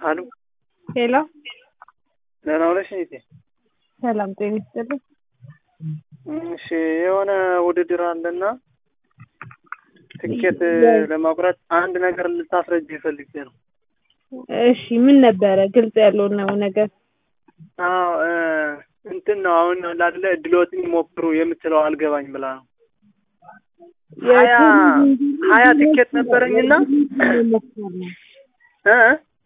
አሉ ሄሎ ደህና ዋለሽ እህቴ? ሰላም ጤና ይስጥልኝ። እሺ የሆነ ውድድር አለና ትኬት ለማቁረጥ አንድ ነገር ልታስረጅ ፈልጌ ነው። እሺ ምን ነበረ? ግልጽ ያለው ነው ነገር አዎ እ እንትን ነው አሁን ላድለ እድሎትን ይሞክሩ የምትለው አልገባኝ ብላ ነው። ሀያ ሀያ ትኬት ነበረኝና እ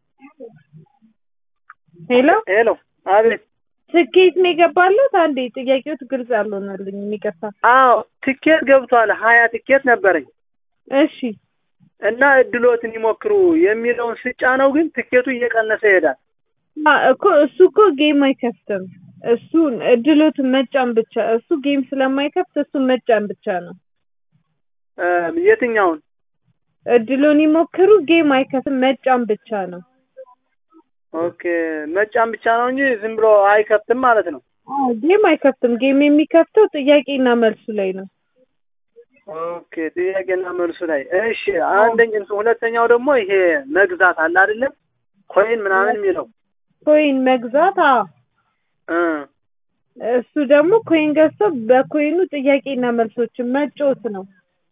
ሄሎ ሄሎ አቤት ትኬት ነው የገባለት? አንዴ ጥያቄዎት ግልጽ አልሆነልኝም፣ ይቅርታ። አዎ ትኬት ገብቷል። ሀያ ትኬት ነበረኝ እሺ እና እድሎትን ይሞክሩ የሚለውን ስጫ ነው ግን ትኬቱ እየቀነሰ ይሄዳል። አ እኮ እሱ እኮ ጌም አይከፍትም። እሱ እድሎትን መጫን ብቻ እሱ ጌም ስለማይከፍት እሱ መጫን ብቻ ነው። እ የትኛውን እድሎን ይሞክሩ ጌም አይከፍትም፣ መጫን ብቻ ነው። ኦኬ መጫን ብቻ ነው እንጂ ዝም ብሎ አይከፍትም ማለት ነው። አዎ ጌም አይከፍትም። ጌም የሚከፍተው ጥያቄና መልሱ ላይ ነው። ኦኬ ጥያቄና መልሱ ላይ እሺ። አንደኛ ሁለተኛው ደግሞ ይሄ መግዛት አለ አይደለም ኮይን ምናምን የሚለው ኮይን መግዛት አዎ እ እሱ ደግሞ ኮይን ገዝቶ በኮይኑ ጥያቄና መልሶችን መጫወት ነው።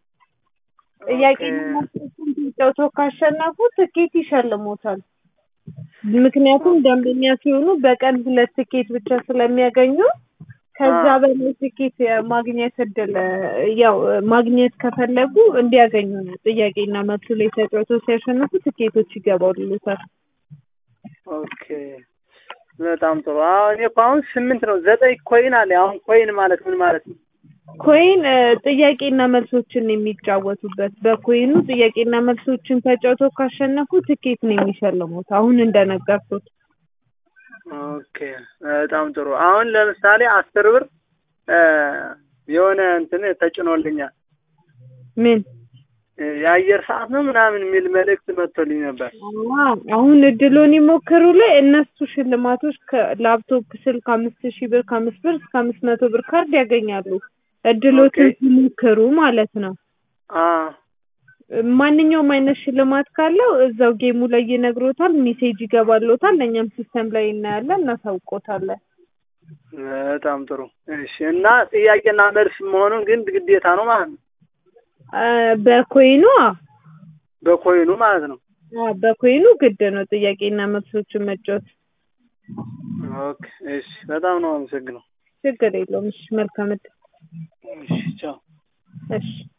ጥያቄና መልሶችን ተጫውተው ካሸነፉ ትኬት ይሸልሞታል። ምክንያቱም ደንበኛ ሲሆኑ በቀን ሁለት ትኬት ብቻ ስለሚያገኙ ከዛ በላይ ትኬት የማግኘት እድል ያው ማግኘት ከፈለጉ እንዲያገኙ ነው። ጥያቄና መልሱ ላይ ተጫውተው ሲያሸንፉ ትኬቶች ይገባሉታል። ኦኬ በጣም ጥሩ። አሁን እኔ እኮ አሁን ስምንት ነው ዘጠኝ ኮይን አለ። አሁን ኮይን ማለት ምን ማለት ነው? ኮይን እ ጥያቄና መልሶችን የሚጫወቱበት በኮይኑ ጥያቄና መልሶችን ተጫውተው ካሸነፉ ትኬት ነው የሚሸልሙት። አሁን እንደነገርኩት ኦኬ በጣም ጥሩ። አሁን ለምሳሌ አስር ብር እ የሆነ እንትን ተጭኖልኛል ምን የአየር ሰዓት ነው ምናምን የሚል መልእክት መጥቶልኝ ነበር። አዎ፣ አሁን እድሎን ይሞክሩ ላይ እነሱ ሽልማቶች ከላፕቶፕ ስልክ አምስት ሺህ ብር ከአምስት ብር እስከ አምስት መቶ ብር ካርድ ያገኛሉ። እድሎትን ኦኬ። ሲሞክሩ ማለት ነው። አ ማንኛውም አይነት ሽልማት ካለው እዛው ጌሙ ላይ ይነግሮታል፣ ሜሴጅ ይገባሎታል። እኛም ሲስተም ላይ እናያለን፣ እናሳውቆታለን። በጣም ጥሩ እሺ። እና ጥያቄና መልስ መሆኑን ግን ግዴታ ነው ማለት ነው አ በኮይኑ አ በኮይኑ ማለት ነው። አ በኮይኑ ግድ ነው ጥያቄና መልሶችን መጫወት። ኦኬ እሺ። በጣም ነው አመሰግነው። ችግር የለውም። እሺ መልካም እድል። እሺ ቻው። እሺ